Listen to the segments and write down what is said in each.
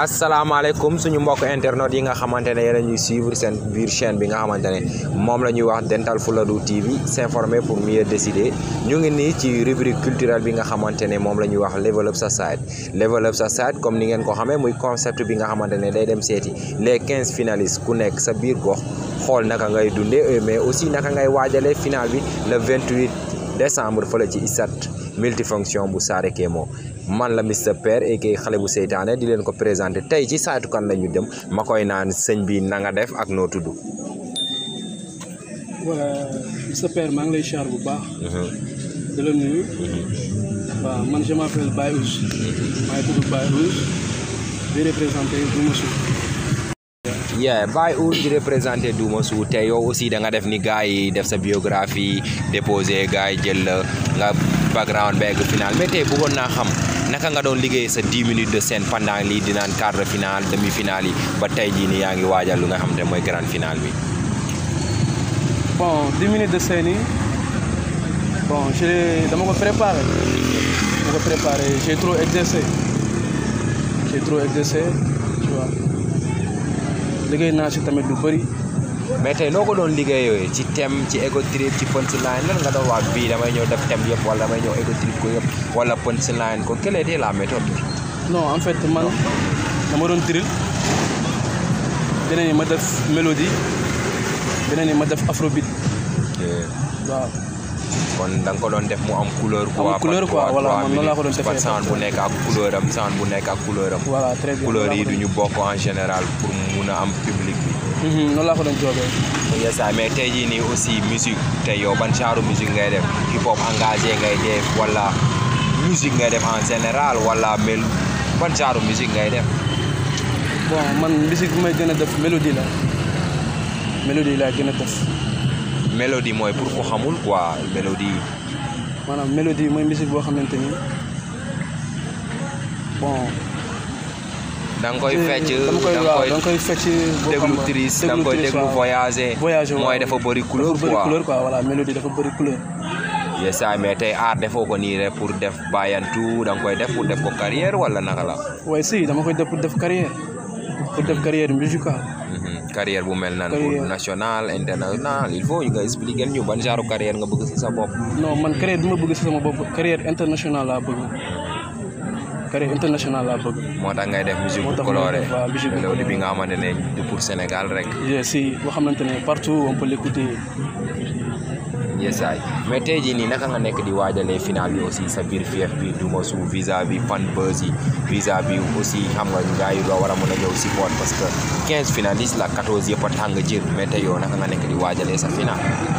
asalaamaaleykum suñu mbokk internet yi nga xamante ne yéen a ñuy suivre seen biir chaîne bi nga xamante ne moom la ñuy wax Dental Fuladu TV s'informer pour mieux décider ñu ngi nii ci rubrique culturelle bi nga xamante ne moom la ñuy wax level up sa side level up sa side comme ni ngeen ko xamee muy concept bi nga xamante ne day dem seeti les quinze finalistes ku nekk sa biir gox xool naka ngay dundee mais aussi naka ngay waajalee final bi le 28 décembre fële ci ISAT multifonction bu Saare Kémo man la Mister Père et kay xale bu seytaane di leen ko présenté tey ci saytu kan la ñu dem ma koy naan sëñ bi na nga def ak noo tudd. voilà Mister Père maa ngi lay char bu baax. di la nuyu. waaw man je m'appelle Baye Ous. maa ngi tudd Baye Ous di représenté Dumassou. yeah Baye Ous di représenté Dumassou te yow aussi da nga def ni gars yi def sa biographie déposé gars yi jël la nga background ba egg final mais tey bëggoon naa xam naka nga doon liggéey sa 10 minutes de scène pendant lii dinaan quart de finale demi finale yi ba tey jii nii yaa ngi waajal lu nga xam te mooy grande finale bi. bon 10 minutes de scène yi bon je dama ko préparé dama ko préparé j'ai trop exercé j'ai trop exercé tu vois liggéey naa si tamit lu bëri. mais tey noo ko doon liggéeyoo ci thème ci ego trip ci punchline lan nga doon wax bii damay ñëw def thème yëpp wala damay ñëw ego trip ko yëpp wala punchline ko quelle était la méthode. non en fait man dama doon drill beneen yi ma def mélodie beneen yi ma def afrobeat waaw. kon da nga ko doon def mu am couleur. am couleur quoi voilà man noonu laa ko doon defee sound bu nekk ak couleur am sound bu nekk ak couleur am. voilà très bien couleur yi du ñu bokk en général pour mun a am public bi. noonu laa ko doon joobee. yes mais tey jii nii aussi musique tey yow ban genre musique ngay def hip hop engagé ngay def wala musique ngay def en général wala mel ban genre musique ngay def. bon man musique bi may gën a def mélodie la mélodie laa gën a def. mélodie mooy pour ko xamul quoi mélodie. maanaam mélodie mooy musique boo xamante ni bon. da nga koy fecc dama koy waaw da nga koy fecc. déglu triste da nga koy déglu voyager. voyager mooy dafa bëri couleur dafa bëri couleur quoi voilà mélodie dafa bëri couleur. yes mais tey art defoo ko nii rek pour def bàyyantu da nga koy def pour def ko carrière wala naka la. waaye si dama koy def pour def carrière pour def carrière musicale. carrière bu mel nan pour national international il faut nga expliquer ñu ban genre carrière nga bëgg ci sa bopp. non man carrière bi ma bëgg ci sama bopp carrière internationale laa bëgg. carrière internationale laa bëgg. moo tax ngay def musique bu coloré mélodie bi nga xamante ne du pour Sénégal rek. si boo xamante ne partout on peut l'écouter. yesaay mais tey jii nii naka nga nekk di waajalee final bi aussi sa biir fief bi Dumassou vis-à-vis fan buzz yi vis-à-vis aussi xam nga gars yi doo war a mën a ñëw support parce que 15 finalistes la 14 yëpp a tàng jër mais tey yow naka nga nekk di waajalee sa final.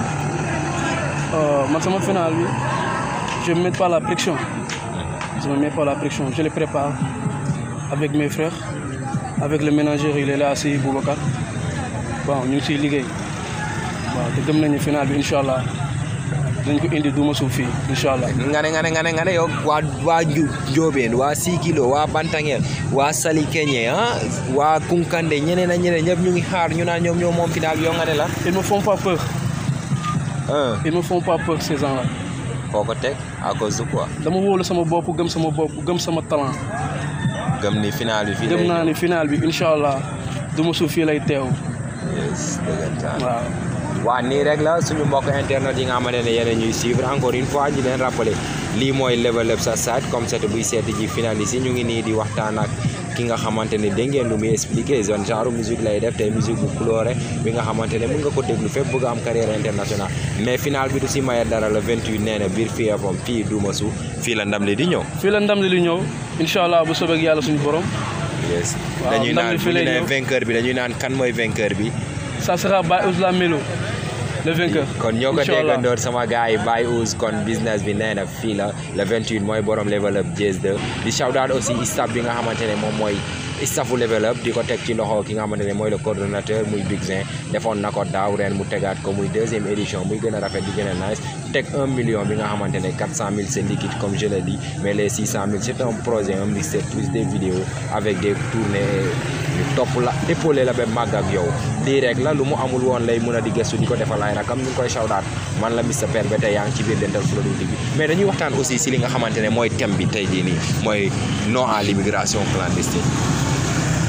man sama final bi je ne mets pas la pression. je ne mets pas la pression je le prépare avec mes frères avec le ménageur il est là assis Boubacar bon ñu ngi siy liggéey waaw te gëm nañu final bi incha allah. dañ ko indi Dumassou fii incha allah. nga ne nga ne nga ne nga ne yow waa waa Ndiobène waa Sikilo waa Bantangel waa Salikeñe ah waa Kunkande ñeneen ak ñeneen ñëpp ñu ngi xaar ñu naan ñoom ñoom moom final yow nga ne la. ils me font pas peur. ah ils me font pas peur ces gens là. foo ko teg à cause de quoi. dama wóolu sama bopp gëm sama bopp gëm sama talent. gëm ni final bi fii gëm naa ni final bi incha allah Dumassou fii lay teew. yes dëggantaan waaw. waa nii rek la suñu mbokk internet yi nga xamante ne yéen a ñuy suivre encore une fois ñu leen rappeler lii mooy level up sa site comme ça buy seeti ji finaliste yi ñu ngi nii di waxtaan ak ki nga xamante ne dégg ngeen lu muy expliquer zone genre musique lay def tey musique bu coloré bi nga xamante ne mën nga ko déglu fépp bëgg am carrière internationale mais final bi du si maye dara le 28 nee na biir fii am fii Dumassou fii la ndam li di ñëw. fii la ndam li di ñëw incha allah bu soobee yàlla suñu borom. yes waaw dañuy ndam naan li bu fii ñu lay nee ñëw. vainqueur bi dañuy naan kan mooy vainqueur bi. ça sera Baye Ous la Mélo le vainqueur. kon ñoo ko incha allah déggandoor sama gars yi Baye Ous kon business bi nee na fii la le 28 mooy borom level up Jazz 2 di shout out aussi staff bi nga xamante ne moom mooy staffu level up di ko teg ci loxo ki nga xamante ne mooy le coordonnateur muy Big Zin defoon na ko daaw ren mu tegaat ko muy deuxième édition muy gën a rafet di gën a nice teg un million bi nga xamante ne 400 000 c'est liquide comme je l'ai dit mais les 600 000 c'est un projet un mixtape plus des vidéos avec des tournées ñu topp la épaulé la ba màgg ak yow lii rek la lu mu amul woon lay mën a di gëstu di ko defal ay rakam ñu ngi koy shawdaat man la Mister Père ba tey yaa ngi ci biir Dental Fuladu TV mais dañuy waxtaan aussi si li nga xamante ne mooy thème bi tey jii nii mooy non à l'immigration clandestine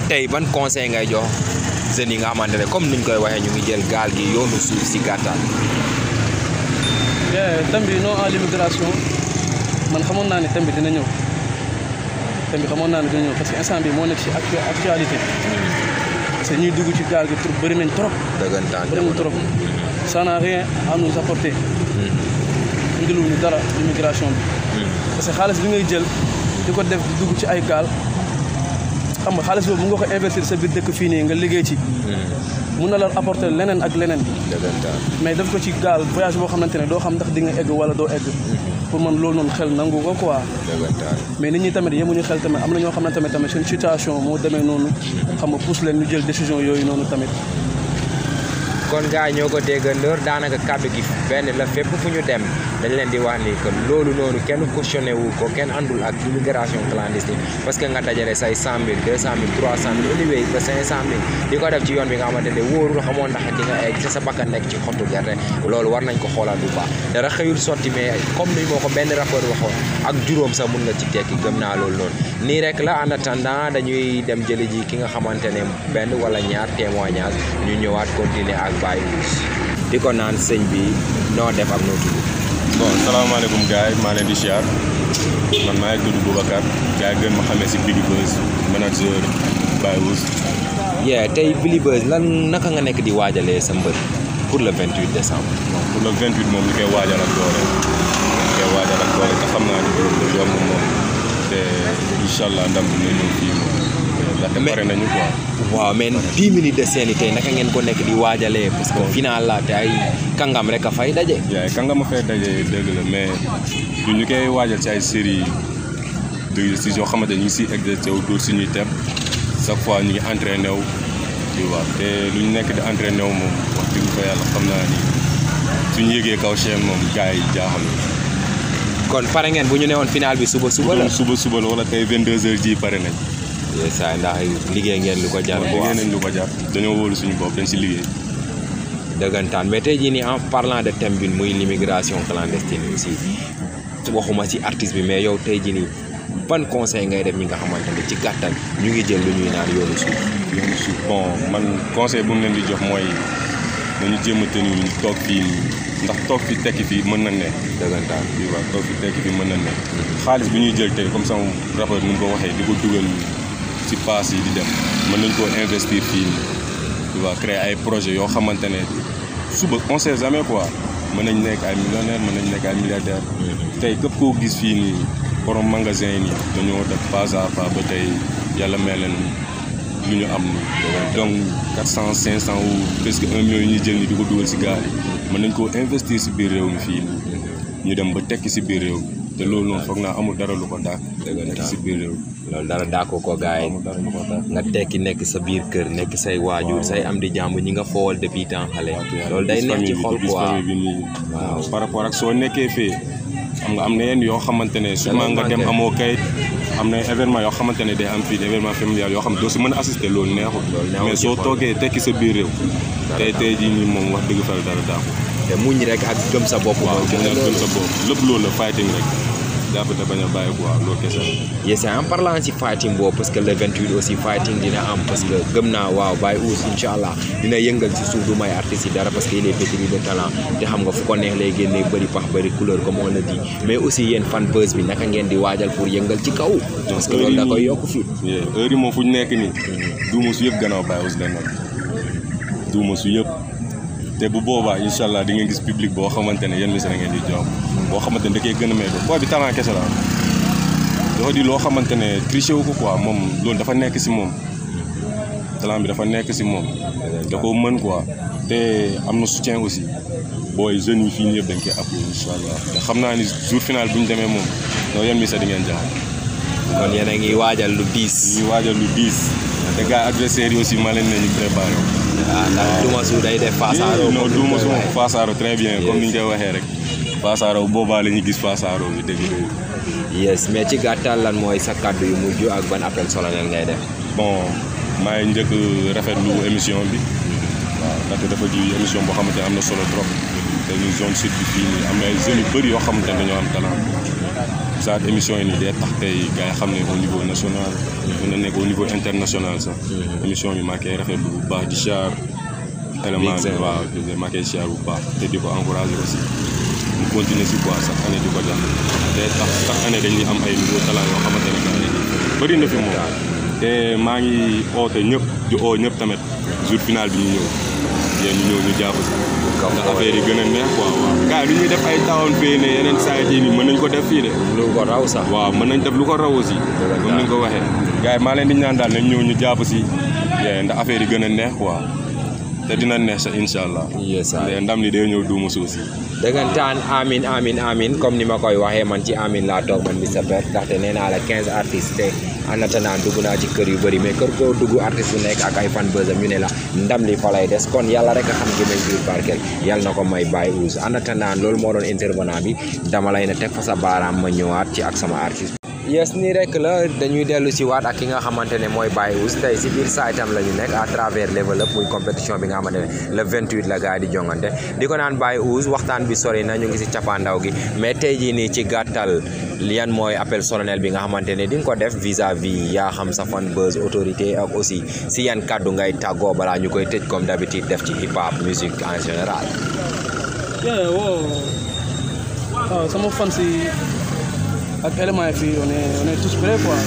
tey ban conseil ngay jox jeunes yi nga xamante ne comme niñ koy waxee ñu ngi jël gaal gi yoonu suuf si gàttal. thème bi non à l'immigration man xamoon naa ne thème bi dina ñëw thème bi xamoon naa ne dina ñëw parce que instant bi moo nekk ci actu actualité parce que ñuy dugg ci gaal gi trop bëri nañ trop. dëggantaan bëri nañ trop ça n'a rien à nous apporter. indiluñu dara l'immigration bi. parce que xaalis bi ngay jël di ko def di dugg ci ay gaal xam nga xaalis boobu mu nga ko investir sa biir dëkk fii nii nga liggéey ci. mun na la apporter leneen ak leneen. dëggantaan mais def ko ci gaal voyage boo xamante ne doo xam ndax di nga egg wala doo egg. pour man loolu noonu xel nangu ko quoi. dëggantaan mais nit ñi tamit yemuñu xel tamit am na ñoo xamante ne tamit seen situation moo demee noonu. xam nga pousse leen ñu jël décision yooyu noonu tamit. kon gars yi ñoo ko déggandoor daanaka kàddu gi benn la fépp fu ñu dem dañ leen di wax ni que loolu noonu kenn cautionné wu ko kenn àndul ak immigration clandestine parce que nga dajale say cent mille deux cent mille trois cent mille anyway ba cinq cent mille di ko def ci yoon bi nga xamante ne wóorul xamoon ndax di nga egg sa sa bakkan nekk ci xottu gerte loolu war nañ ko xoolaat bu baax dara xëyul sotti mais comme ni moo ko benn rapport waxoon ak juróom sax mun nga ci tekki gëm naa loolu noonu nii rek la en attendant dañuy dem jëli ji ki nga xamante ne benn wala ñaar témoignage ñu ñëwaat continuer ak Baye Ousse di ko naan sëñ bi noo def ak noo tudd bon salaamaaleykum gars yi maa leen di siyaar man maa ngi tudd Boubacar gars yi gën ma xamee si Big Buzz manager Baye Ousse yeah tey Billy Buzz lan naka nga nekk di waajalee sa mbër pour le 28 décembre pour le 28 moom li koy waajal ak doole li koy waajal ak doole te xam naa ni du yomb moom te incha allah ndam bi na ñëw fii moom ndaxte pare nañu quoi waaw mais 10 minutes de scène yi tey naka ngeen ko nekk di waajalee parce que final la te ay kàngam rek a fay daje. yaay kan nga ma fay daje dëgg la mais du ñu koy waajal ci ay série de si yoo xamante ñu ngi siy exercer wu dóor suñuy tem chaque fois ñu ngi entraîné wu tu vois te lu ñu nekk di entraîné wu moom wax dëgg fa yàlla xam naa ni suñu yëgee kaw chaîne moom gars yi jaaxal kon pare ngeen bu ñu newoon final bi suba suba la. doon suba suba la wala tey 22h ji pare nañ. saa ndax liggéey ngeen lu ko jar. waaw liggéey nañ lu ko jar dañoo wóolu suñu bopp dañ si liggéey. dëggantaan mais tey jii nii en parlant de thème bi muy l'immigration clandestine aussi waxuma ci artiste bi mais yow tey jii nii ban conseil ngay def ñi nga xamante ne ci gàttal ñu ngi jël lu ñuy naan yoonu suuf. yoonu suuf bon man conseil bu mu leen di jox mooy nañu jéem a tenir ñu toog fii ndax toog fi tekki fii mën na ne. dëggantaan oui waaw toog fi tekki fii mën na ne. xaalis bi ñuy jël tey comme sama rapport ni mu ko waxee di ko dugal ci paas yi di dem mën nañ koo investir fii nii tu vois créer ay projet yoo xamante ne suba on sait jamais quoi mën nañ nekk ay millionnaire mën nañ nekk ay milliardaire tey képp koo gis fii nii borom magasin yi nii dañoo def pas à pas ba tey yàlla may leen lu ñu am nii donc quatre cent cinq cent ou presque un million yi ñuy jël ni di ko dugal si gaal yi mën nañ koo investir si biir réew mi fii nii ñu dem ba tekki si biir réew mi te loolu noonu foog naa amul dara lu ko daak nekk si biir réew mi loolu dara daako ko gars yi amul dara lu ko daak nga tekki nekk sa biir kër nekk say waajur say am di jàmb ñi nga foowal depuis temps xale loolu day neex ci xol gis quoi famille bi nii Waaw. par rapport ak soo nekkee fee xam nga am na yenn yoo xamante ne sûrement nga dem manqué. amoo kayit am na événement yoo xamante ne day am fii événement familial yoo xam ne doo si mën a assister loolu neexul neexul mais ci soo xol. toogee tekki sa biir réew tey tey jii nii moom wax dëgg fa dara daaku te muñ rek ak gëm sa bopp waaw mooy gën a loolu. gën sa bopp lépp loolu la fighting rek jàpp te bañ a bàyyi quoi loolu kese la yes en parlant ci fighting boobu parce que le 28 aussi fighting dina am parce que gëm naa waaw Baye Ousse incha allah dina yëngal ci suuf du may artistes yi dara parce que il est pétri de talent te xam nga fu ko neex lay génnee bëri pax bëri couleur comme on le dit mais aussi yéen fan buzz bi naka ngeen di waajal pour yëngal ci kaw parce que loolu da koy yokk fii Yeah, heure yi moom fu ñu nekk nii duuma su yëpp gannaaw Baye Ousse la nekk duuma su yëpp te bu boobaa incha allah di ngeen gis public boo xamante ne yéen mi ngeen di jox boo xamante ne da koy gën a may do booy bi talent kese la am dafa di loo xamante ne triché wu ko quoi moom loolu dafa nekk si moom talent bi dafa nekk si moom da ko mën quoi te am na soutien aussi booy jeunes yi fii nii yëpp dañ koy appuyé incha allah te xam naa ni jour final bu ñu demee moom non yéen mi di ngeen jaaxal. kon yéen a ngi waajal lu diis ñu waajal lu diis te gars adversaires yi aussi ma leen ne ñu préparé wu. ah ndax duma su day def fasaaro non comme du ni ma ñu koy suma waxee. Fassaro très bien comme ni ñu koy waxee rek Fassaro boobaa la ñuy gis Fassaro bi dëgg dëgg yes mais ci gàttal lan mooy sa kàddu yu mujj ak ban appel solennel ngay def bon maa ngi njëkk rafetlu émission bi waaw ndaxte dafa di émission boo xamante ne am na solo trop te ñu zone sud bi fii nii am na ay jeunes yu bëri yoo xamante ne dañoo am talent genre émission yi nii day tax tey gars yi xam ne au niveau national mën na nekk au niveau international sax émission bi maa koy rafetlu bu baax di char élément bi waaw maa koy char bu baax te di ko encouragé aussi mu continuer si quoi chaque année di ko def day tax chaque année dañuy am ay nouveau talent yoo xamante ne gars yi bëri na fi moom te maa ngi oote ñëpp di oo ñëpp tamit jour final bi ñu ñëw yéen ñu ñëw ñu jàpp si ndax affaire yi gën a neex quoi waaw gars yi lu ñuy def ay tawoon fii ne yeneen saa yi nii mën nañ ko def fii de lu ko raw sax waaw mën nañ def lu ko raw aussi comme ni nga ko waxee gars yi maa leen di ñaan daal nañ ñëw ñu jàpp si ndax affaire yi gën a neex quoi te dina neex sa incha allah yes mais ndam li day ñëw duuma suuf si dëggantaan amin amin amin comme ni ma koy waxee man ci amin laa toog man Mister Père ndaxte nee naa la 15 artistes te en attendant dugg naa ci kër yu bëri mais kër koo dugg artiste bu nekk ak ay fan bësam ñu ne la ndam li fa lay des kon yàlla rek a xam gémmañ biir barkeel yàlla na ko may Baye Ouz en attendant loolu moo doon intervenant bi dama lay na teg fa sa baaraam ma ñëwaat ci ak sama artiste yes nii rek la dañuy dellu si waat ak ki nga xamante ne mooy Baye Ouz tey si biir saitam la ñu nekk à travers level up muy compétition bi nga xamante ne le 28 la gars yi di jongante di ko naan Baye Ouz waxtaan bi sori na ñu ngi si cappaandaw gi mais tey jii nii ci gàttal yan mooy appel solennel bi nga xamante ne di nga ko def vis-à-vis yaa xam sa fan buzz autorité ak aussi si yan kàddu ngay tàggoo balaa ñu koy tëj comme d'habitude def ci hip hop musique en général. yeah wow waaw sama fan si ak élément yi fii on est on est tous prêts quoi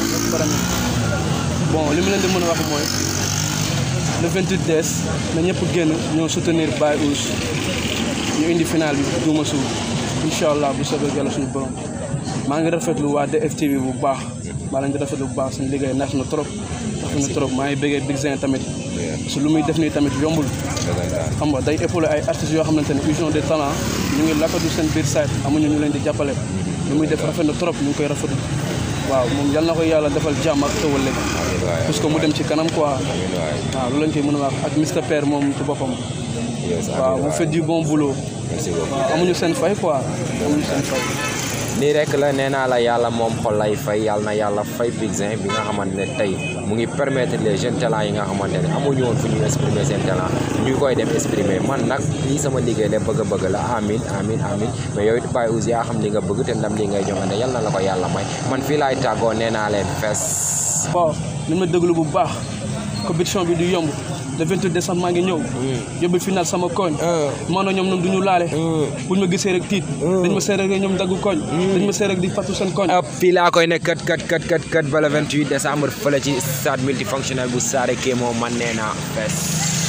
bon li mu leen di mën a wax mooy le 28 des na ñëpp génn ñoo soutenir Baye Ouz ñu indi final bi duuma suuf incha allah bu soobee yàlla suñu borom maa ngi rafetlu waa DFTV bu baax maa leen di rafetlu bu baax suñu liggéey neex na trop neex na trop maa ngi bëggee Big Zin tamit parce que lu muy def nii tamit yombul xam nga day épaulé ay artistes yoo xamante ne ils ont des talents ñu ngi lakkatu seen biir site amuñu ñu leen di jàppale lu muy def rafet na trop ñu ngi koy rafetlu waaw moom yal na ko yàlla defal jàmm ak tëwal léegi parce que mu dem ci kanam quoi waaw loolu lañ koy mën a wax ak Mister Père moom ci boppam waaw vous faites du bon boulot waaw amuñu seen fay quoi amuñu seen fay nii rek la nee naa la yàlla moom xol lay fay yàlla na yàlla fay Big Zin bi nga xamante ne tey mu ngi permettre les jeunes talents yi nga xamante ne amuñu woon fu ñu exprimer seen talent ñu koy dem exprimer man nag lii sama liggéey de bëgg a bëgg la amin amin amin mais yow it Baye Ouz yaa xam li nga bëgg te ndam li ngay jongante yàlla na la ko yàlla may man fii laay tàggoo nee naa leen fes waaw li ma déglu bu baax compétition bi du yomb le 28 décembre maa ngi ñëw yóbbu final sama koñ maanaam ñoom ñoom du ñu laale buñ ma gisee rek tiit dañ ma seet rek ñoom daggu koñ dañ ma seet rek di fàttu seen koñ ëpp fii laa koy ne kat kat kat kat kat ba le 28 décembre fële ci stade multifonctionnel bu Saare Kémo man nee naa fes